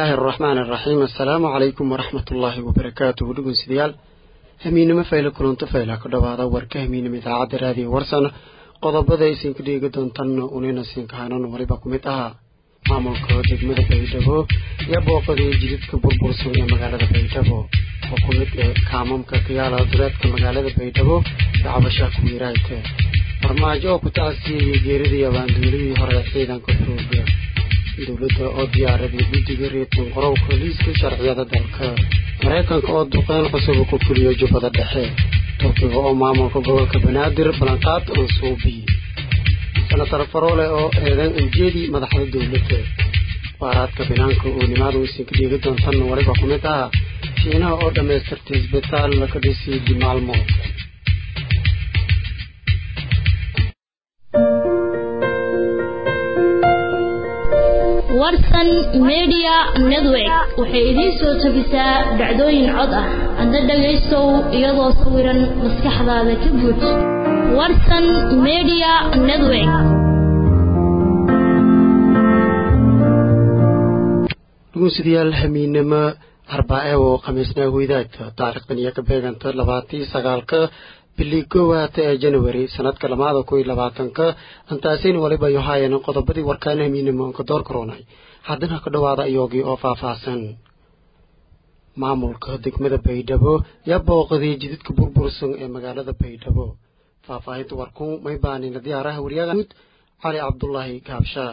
araxmaani araxiim assalaamu calaykum waraxmat ullaahi wabarakaatuhu dhegeystayaal hamiinimo fayle kulanto fayla ku dhawaada warka hamiinimo idaacadda raadiyo warsan qodobada aysinka dheegi doontan unina siinkahanan waliba ku mid ahaa maamulka degmada baydhabo iyo booqadii jididka burbursan ee magaalada baydhabo oo ku mid ee kaamamka kayaala duleedka magaalada baydhabo dacwashaa kuwiiraayka farmaajo oo ku tacasiyayay geeridii abaanduulihii hore ciidanka xooga dowladda oo diyaaraday guddiga reetan qorowka liiska sharciyada dalka maraykanka oo duqeyn cusub ku fuliyo jubbada dhexe turkiga oo maamulka gobolka banaadir ballanqaad oo suubiye senatar faroole oo eedan ujeedii madaxda dowladda waaraadka binaanka oo nimaada weysinka dhiegi doontan waliba ku mid ah shiinaha oo dhammaystirtay isbitaal laka dhisay dimaalmood warsan media network waxay idiin soo tabisaa dhacdooyin cod ah hadda dhagaystow iyadoo sawiran maskaxdaada ka guud warsan media network dhugunsidayaal hamiinimo arbaace oo khamiisnaa weydaagta taariikhdan iyo ka beeganta labaatii sagaalka bili koowaata ee january sanadka lamaada kun iyo labaatanka antaasin waliba yohaayeen qodobadii warkaan hamiinimo ka door karoonay haddana ka dhawaada iyoogii oo faahfaahsan maamulka degmada baydhabo yaa booqaday jididka burbursan ee magaalada baydhabo faahfaahinta warkuun may baanina diyaaraha waryaga guud cali cabdulaahi gaabshaa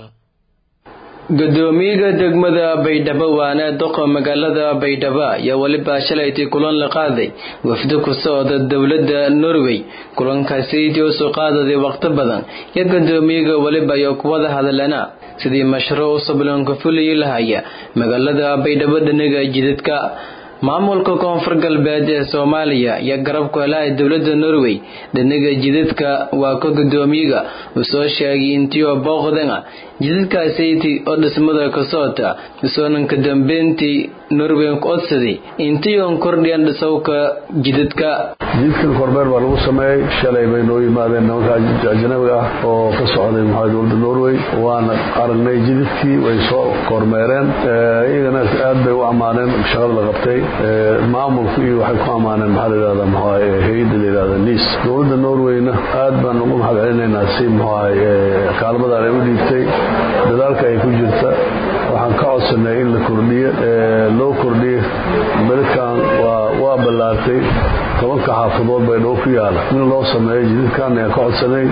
gudoomiyaha degmada baydhabo waana doqa magaalada baydhabo ayaa weliba shalaytii kulan la qaaday wafdo ku socda dowladda norway kulankaasiytii u soo qaadaday waqti badan iyo gudoomiyaha weliba iyo kuwada hadalana sidii mashruuc cusub loonka fuliyi lahaya magaalada baydhabo dhaniga jidadka maamulka koonfur galbeed ee soomaaliya iyo garabku helaha dowladda norway dhaniga jidadka waa ka gudoomiyaga uu soo sheegay intiioo booqdana jidadkaasaytii oo dhismada ka socota isoonanka dambeyntii norway ku codsaday intii oon kordhiyan dhisowka jidadka jidadkan kormeer baa lagu sameeyey shalay bay noo yimaadeen nimanka ajnabiga ah oo ka socday maxaa dowladda norway waana aragnay jidadkii way soo kormeereen iyagana aad bay u ammaaneen shaqada la qabtay maamulku iyo waxay ku ammaaneen maxaa layidhahdaa maxaa hay-adda layidhahda niis dowladda norwayna aad baan ugu mahad celinaynaa si maxaa kaalmadan ay u dhiibtay dadaalka ay ku jirta waxaan ka codsanay in la kordhiyo loo kordhiyo beledkan waa ballaartay tobanka xaafadood bay dhow ku yaala in loo sameeyo jididkan ayaan ka codsanay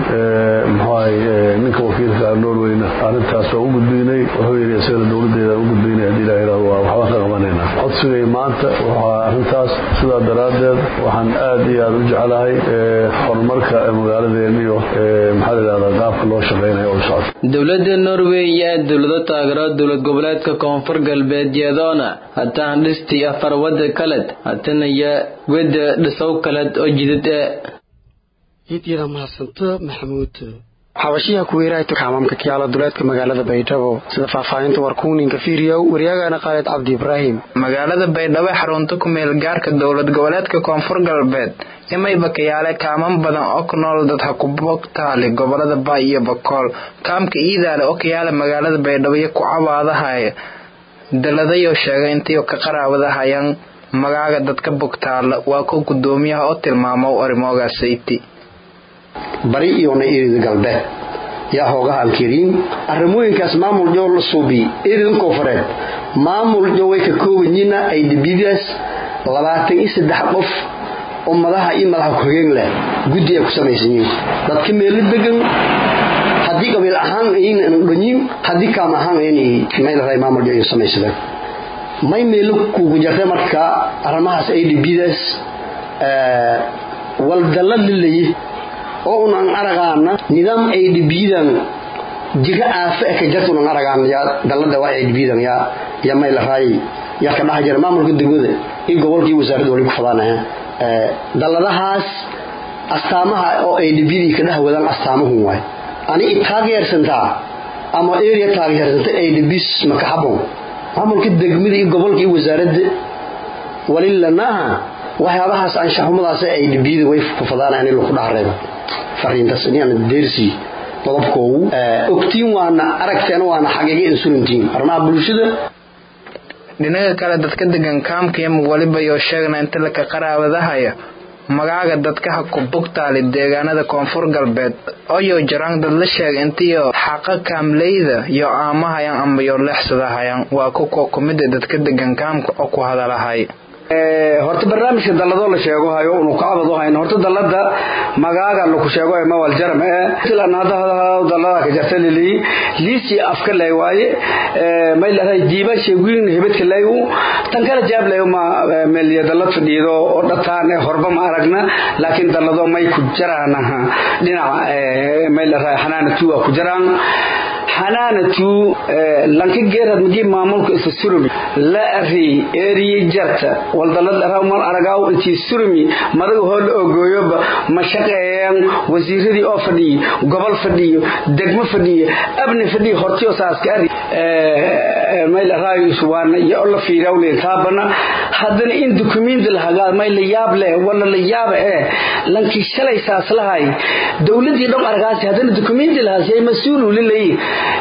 mxuahay ninka wakiilka norweyna arrintaas waa u gudbiynay wuxuu yidhi isagana dowladdeeda u gudbiynay haddii ilaha yidhahdo waa waxbaan ka qabanaynaa codsigay maanta waxaa arrintaas sidaa daraaddeed waxaan aad iyo aad u jeclahay horumarka magaaladeen iyo maxaa layidhahdaa qaabka loo shaqaynayo oo socda dowladda norway yaa dowlado taageero dowlad goboleedka koonfur galbeed yadoona hataan dhistii afar wada kaled hatanaya weda dhisow kaled oo jidad e iidyada mahadsanto maxamuud xabashiyaha kuweeraayta kaamamka kiyaala duleedka magaalada baydhabo sida faahfaahinta warkuuninka fiiriyow waryaagana khaalid cabdi ibraahim magaalada baydhabo ee xarunta ku meel gaarka dowlad goboleedka koonfur galbeed imayba kayaale kaaman badan oo ku nool dad hakubogtaali gobolada baay iyo bakool kaamka iidaale oo kayaale magaalada baydhabo iyo ku cabaadahaya daladayo sheegay intii ka qaraawadahayaan magaaga dadka bogtaala waa ko gudoomiyaha oo tilmaamo arrimoogaasayty bari iyona erid galbeed yaa hoogaha ankiriin arrimooyinkaas maamul joo la suubiy eridan koonfureed maamul jo way ka koobayina ay dhibidaas labaatan iyo saddex qof oo madaha iyo madaxa ku-xigeen leh guddi ay ku samaysan yihiin dadka meelo degan haddii qabiil ahaan aynan dhanyin haddii kaam ahaan aynay meelray maamul jo ay samaysadeen may meelo kugu jartay marka arrimahaas ay dhibidaas waldalla lilaye oo unan aragaana nidaam ay dhibiidan jiro aafe e ka jarta unan aragaan yaa dallada waa ay dhibiidan yaa yaa may la raayay yaa ka dhaha jira maamulka degmada iyo gobolkii wasaaradda wali ku fadaanaya dalladahaas astaamaha oo ay dhibiyadii ka dhaha wadaan astaamahun waay ani i taageersantaa ama area taageersanta ay dhibis maka habon maamulka degmada iyo gobolka iyo wasaaradda walilanaha waxyaabahaas anshaxumadaas ay dhibiyada way ku fadaanayaan in lagu dhahareebo fariintaas inaan deersi qodobkoogu ogtiin waana aragteen waana xaqiiqa insulintiin arrimaha bulshada dhinaga kale dadka degan kaamkayam weliba yoo sheegna inta laka qaraabadahaya magaaga dadka ha ku bugtaali deegaanada koonfur galbeed oyo jaraan dad la sheega intiyo xaqa kaamleyda yo aamahayan amba yo leexsadahayan waa kuwa kumida dadka degan kaamka oo ku hadalahay horta barnaamijka dalladoo la sheego hayo unu kacbad u hayn horta dallada magaaga laku sheego ee mawal jaram ee tilan hadda dallada ka jarta lili liisi afka lay waaye may lahay diiba sheegin hebadka lay u tan kala jaab lay ma meliya dallad fadhiido oo dhataan ee horba ma aragna laakiin dallado may ku jaraan dhinaca may lahay xanaana tuwa ku jaraan xanaanatu lanka geerad magi maamulka isa surumi la ari eriye jarta waldalad aramal aragaaw intii surumi madaga hoo la ogooyoba ma shaqeeyaan wasiiradii oo fadhiyo gobol fadhiyo degmo fadhiyo abni fadhiyo hortiyo saaska ari mayl araayus waana iyo la fiirawleen taabana haddana in dukumenti lahagaa may la yaab leh wala la yaaba ee lankii shalay saas lahay dowladii dhom aragaasi haddana dukumenti lahaas yay mas-uulu lilayi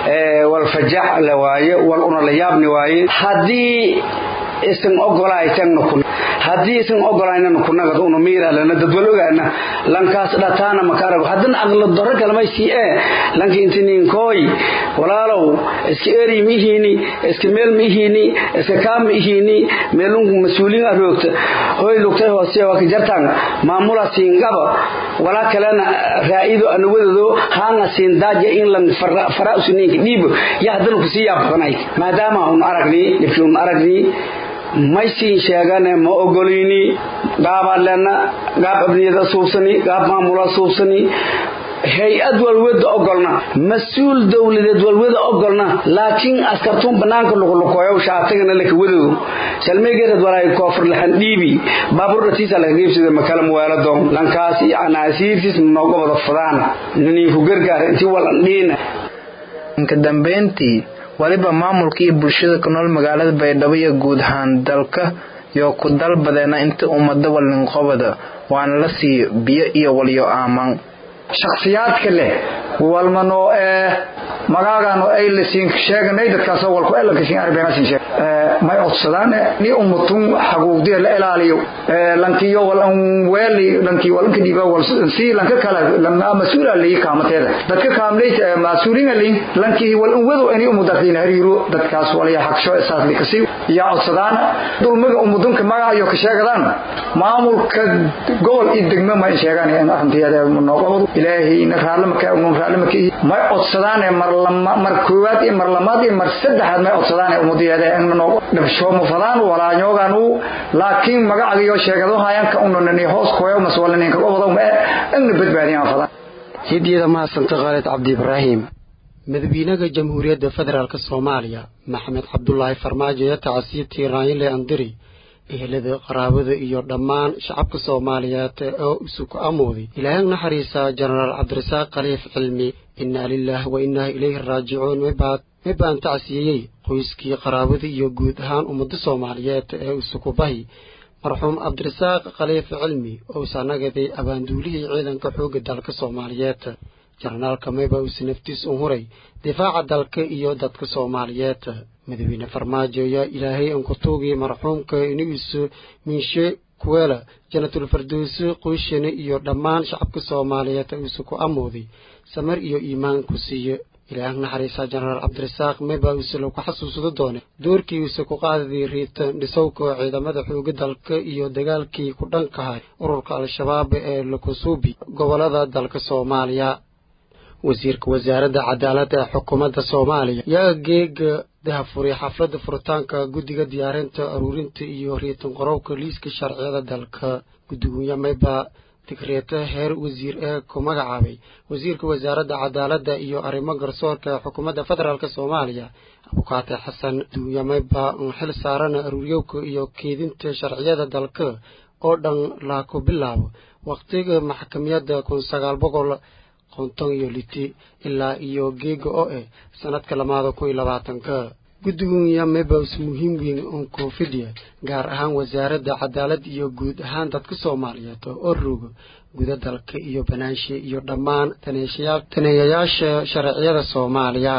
wal fajac la waaye wal una la yaabni waaye haddii isan ogolaaytanna kun haddii isan ogolaynana kunagad una miiralana dadwal ogaana lankaas dhataana maka arago haddana aqla doro kalmay sii ee lanka intininkooy walaalow iska eri ma ihiini iska meel ma ihiini iska kaa ma ihiini meelunku mas-uuliin aroogta hoy lugtay hoose waa ka jartaan maamula siingaba walaa kalena raa'ido anawadado haanga siindaaja in lan fara usuniinka dhiibo ya haddana kusii yaabaqanay maadaama un aragni dhibkii un aragni may siin sheegane ma ogolayni gaabaan lena gaab abniyada suubsani gaab maamula suubsani hay-ad walwada ogolna mas-uul dowladeed walwada ogolna laakiin askartuun banaanka luqluqooyow shaatagana laka wadow salmaygeerad walaay koofur laxan dhiibi baabuur dhatiisa laga geybsada makala muweeladon lankaas iyo anaasiirtiis nooga wada fadaan niniinku gargaar intii walan dhiina inka dambeyntii waliba maamulka iyo bulshada ku nool magaalada baydhabo iyo guud ahaan dalka yoo ku dalbadeena inta ummada walinqobada waana la siiyo biyo iyo walyo aaman shakhsiyaadka leh walmanoo ee magaagano ay lasiin sheeganay dadkaasoo walku elankasin arbeenasin sheeg may codsadaan ni umutun xaguugdiya la ilaaliyo lankiyo walan weeli lanki walanka dhiiba wal si lanka kala lama masuula leeyi kaamateeda dadka kaamleyta masuulinga leeyi lanki walan wado ani umudaqina hariiro dadkaas waliya xaqsho isaas likasi ya codsadaan dulmiga umudunka magaayo ka sheegadaan maamulka gobol iyo degmo ma sheegaan in arrinteeda noqodo ilaahay in raalama ka uun raalama ka ma codsadaan mar lama mar koowaad iyo mar lamaad iyo mar saddexaad ma codsadaan umudiyeeda in noqo dhabsho ma fadaan walaa ñoogan uu laakiin magacayo sheegado hayaan ka unani hoos kooyo maswalanin ka wado ma in badbaadiyaan fadaan hidyada mahadsanti khaalid cabdi ibraahim madaxweynaha jamhuuriyadda federaalk soomaaliya maxamed cabdulaahi farmaajo ee tacasiibtii raayile andiri ehelada qaraabada iyo dhammaan shacabka soomaaliyeed oo isu ku amooday ilaahay naxariisa jenaraal cabdirasaaq khaliif cilmi innaa lilaah wa innaa ilayhi raajicuun mibaan tacsiiyey qoyskii qaraabada iyo guud ahaan ummadda soomaaliyeed ee isukubahi marxuum cabdirasaaq khaliif cilmi ousa nagaday abaanduulihii ciidanka xoogga dalka soomaaliyeed jenaraalka mayba uuse naftiis un huray difaaca dalka iyo dadka soomaaliyeed madaxweyne farmaajo ayaa ilaahay ankutuugii marxuumka inigiisu minshe kuweela janatul fardowsi qoyshane iyo dhammaan shacabka soomaaliyeed uuse ku amooday samar iyo iimaan ku siiye ilaah naxariisa jenaraal cabdirasaaq meba uuse lagu xasuusado doone doorkii uuse ku qaadadii riitan dhisowka ciidamada xooga dalka iyo dagaalkii ku dhankahay ururka al-shabaab ee lakusuubi gobolada dalka soomaaliya wasiirka wasaaradda cadaaladda ee xukuumadda soomaaliya yaa geega dahafuray xafladda furitaanka guddiga diyaarinta aruurinta iyo riitan qorowka liiska sharciyada dalka guddigonya mayba digreeta heer wasiir ee ku magacaabay wasiirka wasaaradda cadaaladda iyo arrimo garsoorka ee xukuumadda federaalk soomaaliya abukaate xasan duunya mayba un xil saarana aruuryowka iyo keedinta sharciyada dalka oo dhan la ku bilaabo wakhtiga maxkamiyadda kun sagaal boqol konton iyo liti ilaa iyo geega oo eh sanadka lamaada kun iyo labaatanka guddigonya mebas muhiim weyn un koofidya gaar ahaan wasaaradda cadaalad iyo guud ahaan dadka soomaaliyeed oo roga guda dalka iyo banaanshe iyo dhammaan taneeyayaasha sharciyada soomaaliya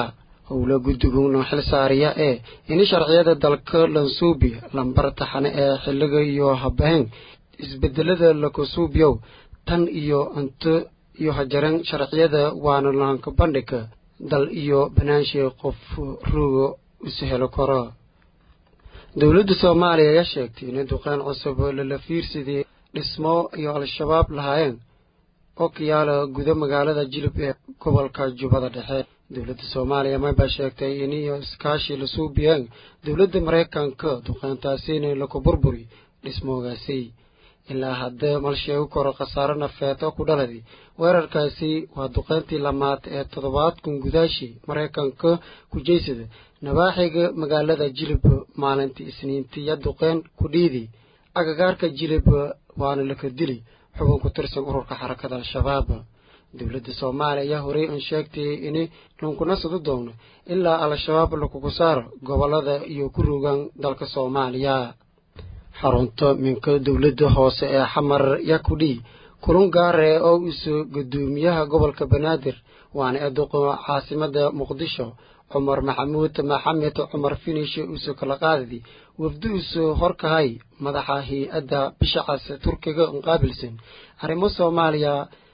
howlo guddiguna xil saariya ee ini sharciyada dalka lansuubi lambar taxane ee xiliga iyo habahen isbedelada lakusuubyow tan iyo inta iyo hajaran sharciyada waana laanka bandhiga dal iyo banaanshay qof ruuga isu helo karo dowladda soomaaliya ayaa sheegtay inay duqeyn cusub lala fiirsadii dhismo iyo al-shabaab lahaayeen oo kayaala guda magaalada jilib ee gobolka jubbada dhexe dowladda soomaaliya maybaa sheegtay iniyo iskaashi la suubiyeen dowladda maraykanka duqeyntaasina laku burburi dhismoogaasi ilaa haddee malsheegu koro khasaare nafeed oo ku dhaladay weerarkaasi waa duqeyntii lamaad ee toddobaad kun gudaashii maraykanka ku jeysada nabaaxiga magaalada jilib maalintii isniintiya duqeyn ku dhiidi agagaarka jilib waana laka dili xubin ku tirsan ururka xarakada al-shabaab dowladda soomaaliya ayaa horey an sheegtay in lunkunasadu doono ilaa al-shabaab lakugu saaro gobolada iyo ku rogaan dalka soomaaliya xarunta minka dowladda hoose ee xamar yakudhi kulun gaare oo isu gudoomiyaha gobolka banaadir waana eeduqo caasimada muqdisho cumar maxamuud maxamed cumar finish isu kala qaadadi wafdi isu horkahay madaxa hay-adda bishacas turkiga qaabilsan arrimo soomaaliya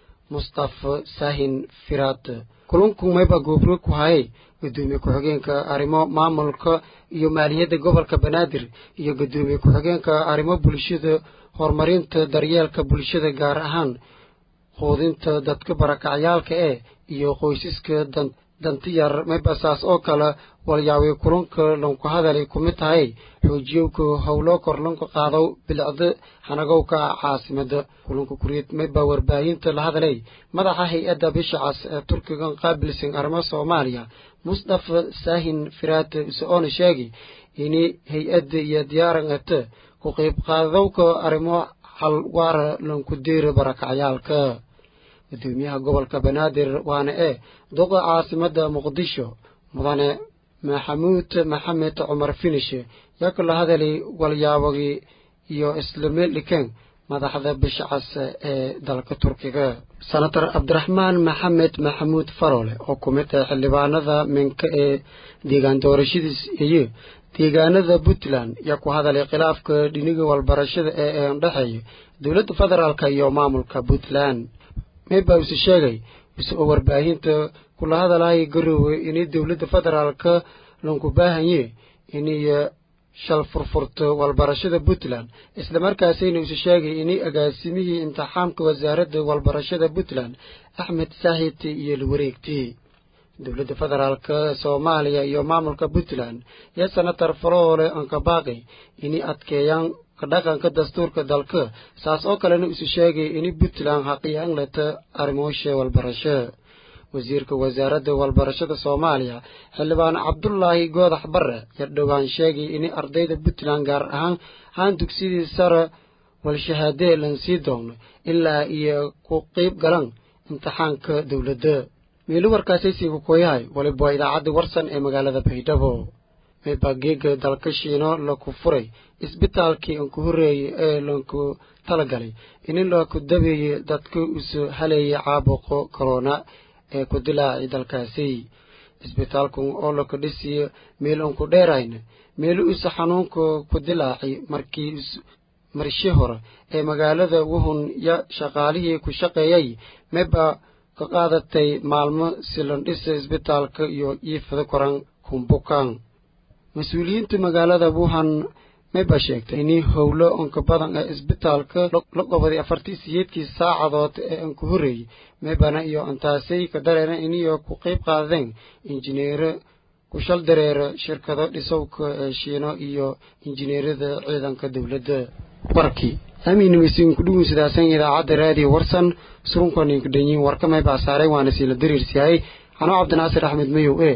mustafa sahin firaad kulunku mayba goobro ku hayay gudoomiye ku-xigeenka arrimo maamulka iyo maaliyadda gobolka banaadir iyo gudoomiye ku-xigeenka arrimo bulshada horumarinta daryeelka bulshada gaar ahaan quudinta dadka barakacyaalka ee iyo qoysaska dantiyar maybasaas oo kale walyaaway kulunka lanku hadalay ku mid tahay xoojiyowka howlo kor lanku qaado bilicda hanagowka caasimada kulunka kuriid mayba warbaahinta la hadalay madaxa hay-adda bishacas ee turkigan qaabilsan arrimo soomaaliya mustafa saahin firaad is-oona sheegay ini hay-adda iyo diyaaran ata ku qayb qaadowka arrimo hal waara lanku deera barakacyaalka gudoomiyaha gobolka banaadir waana ee duqa caasimada muqdisho mudane maxamuud maxamed cumar finish yaa kala hadalay walyaabagii iyo islameliken madaxda bishacas ee dalka turkiga senator cabdiraxmaan maxamed maxamuud farole oo ku mid ah xildhibaanada minka ee deegaan doorashadiis iyo deegaanada puntland yaa ku hadalay khilaafka dhiniga walbarashada ee ee dhexeeya dowladda federaalk iyo maamulka puntland mayba use sheegay ise oo warbaahinta kula hadalaya garoowe inay dowladda federaalka lanku baahanye inay shal furfurto walbarashada puntland islamarkaasina use sheegay inay agaasimihii imtixaamka wasaaradda walbarashada puntland axmed saahid iyo lawareegtay dowladda federaalka soomaaliya iyo maamulka puntland iyo senator faloole ankabaaqi inay adkeeyaan dhaqanka dastuurka dalka saas oo kalena isu sheegay in puntland xaqiyaan leta arrimoosha walbarasho wasiirka wasaaradda walbarashada soomaaliya xildhibaan cabdulaahi goodax bare yar dhowaan sheegay in ardayda puntland gaar ahaan haan dugsidii sare walshahaadee lan sii doono ilaa iyo ku qeyb galan imtixaanka dowladda miilo warkaasaysi kukooyahay waliba waa idaacadda warsan ee magaalada baydhabo meebageega dalka shiino laku furay isbitaalkii anku horreeyey ee lanku talagalay in laku dabeeyey dadka isu haleeyay caabuqo corona ee ku dilaacay dalkaasi isbitaalku oo laka dhisiyo meel anku dheerayna meelu isu xanuunka ku dilaacay markii marshi hore ee magaalada wuhun ya shaqaalihii ku shaqeeyay meba ka qaadatay maalmo silandhisa isbitaalka iyo iifada koran kumbukan mas-uuliyiinta magaalada wuhan mayba sheegtay inii howlo onka badan ee isbitaalka la qobaday afartii siyeedkii saacadood ee anku horreeyey maybana iyo antaasay ka dareera iniyo ku qayb qaadeen injineero ku shal dareera shirkado dhisowka ee shiino iyo injineerada ciidanka dowladda warkii amiinimasiin ku dhugun sidaasan idaacadda raadiyo warsan surunkaninka dhanyiin warka maybaa saaray waana siila dariirsiyahay anoo cabdinaasir axmed mayow e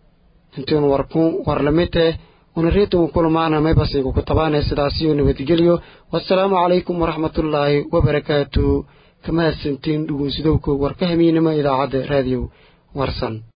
intuun warku warlamite unareetugu kulmaana maybasiinku ku tabaane sidaasiyo nabadgelyo wasalaamu calaykum waraxmatullaahi wabarakaatu kamahadsantiin dhugunsidowka warka hamiinima idaacadda raadiyo warsan